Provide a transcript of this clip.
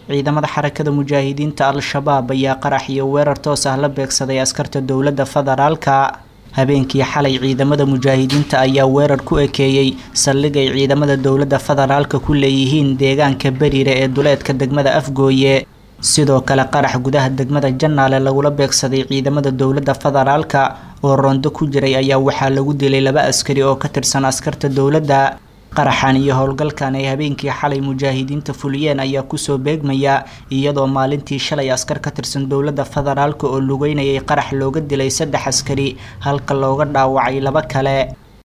ciidamada xarakada mujaahidiinta al-shabaab ayaa qarax iyo weerar toos ah la beegsaday askarta dowladda federaalka habeenkii xalay ciidamada mujaahidiinta ayaa weerar ku ekeeyey saldhig ay ciidamada dowladda federaalka ku leeyihiin deegaanka beriire ee duleedka degmada afgooye sidoo kale qarax gudaha degmada janaale lagula beegsaday ciidamada dowladda federaalka oo roondo ku jiray ayaa waxaa lagu dilay laba askari oo ka tirsan askarta dowladda qaraxan iyo howlgalkan ay habeenkii xalay mujaahidiinta fuliyeen ayaa kusoo beegmaya iyadoo maalintii shalay askar ka tirsan dowladda federaalka oo lugeynayay qarax looga dilay saddex askari halka looga dhaawacay laba kale